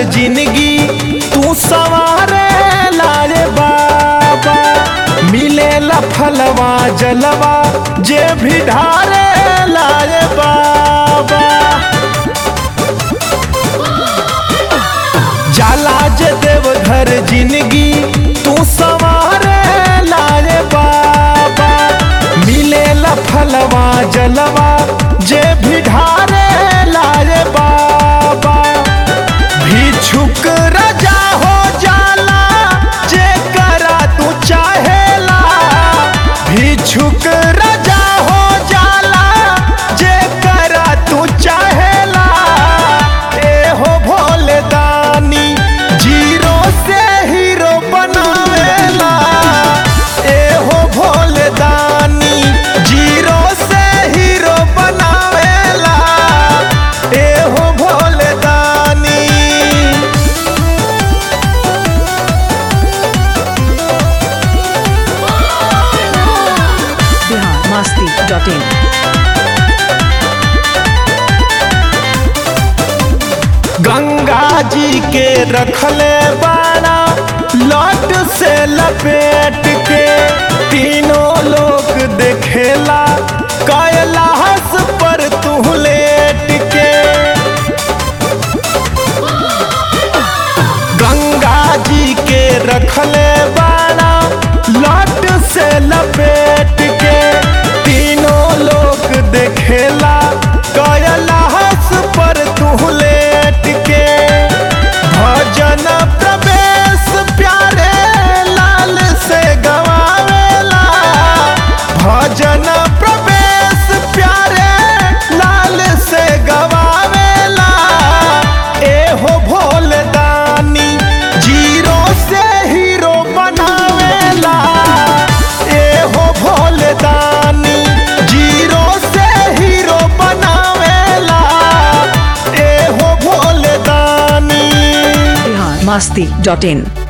जिंदगी तू सवारे लाए बाबा मिलेला फलवा जलवा जे भी ढारे लाए बाबा जाला जे देव घर जिंदगी तू सवारे लाए बाबा मिलेला फलवा जलवा जे भी ढारे लाए बाबा भिक्षुक राजा हो जाला जे करा तू चाहेला भिक्षुक राजा हो जाला जे करा तू चाहेला ए हो भोले दानी जीरो से हीरो बनावेला ए हो भोले दानी जीरो से हीरो बनावेला ए हो भोले दानी बिहार मस्ती डॉट इन गंगा जी के रखले बाड़ा लट से लपेट के तीनों लोग देखेला कैलाश पर तू लेट के गंगा जी के रखले बाड़ा लट से लपेट के तीनों लोग देखेला कैलाश पर तू लेट के भजन प्रवेश प्यारे लाल से गवावेला भजन प्रवेश प्यारे लाल से गवावेला ए हो भोले दानी जीरो से हीरो बनावेला ए हो भोले दानी जीरो से हीरो बनावेला ए हो भोले दानी बिहार मस्ती डॉट इन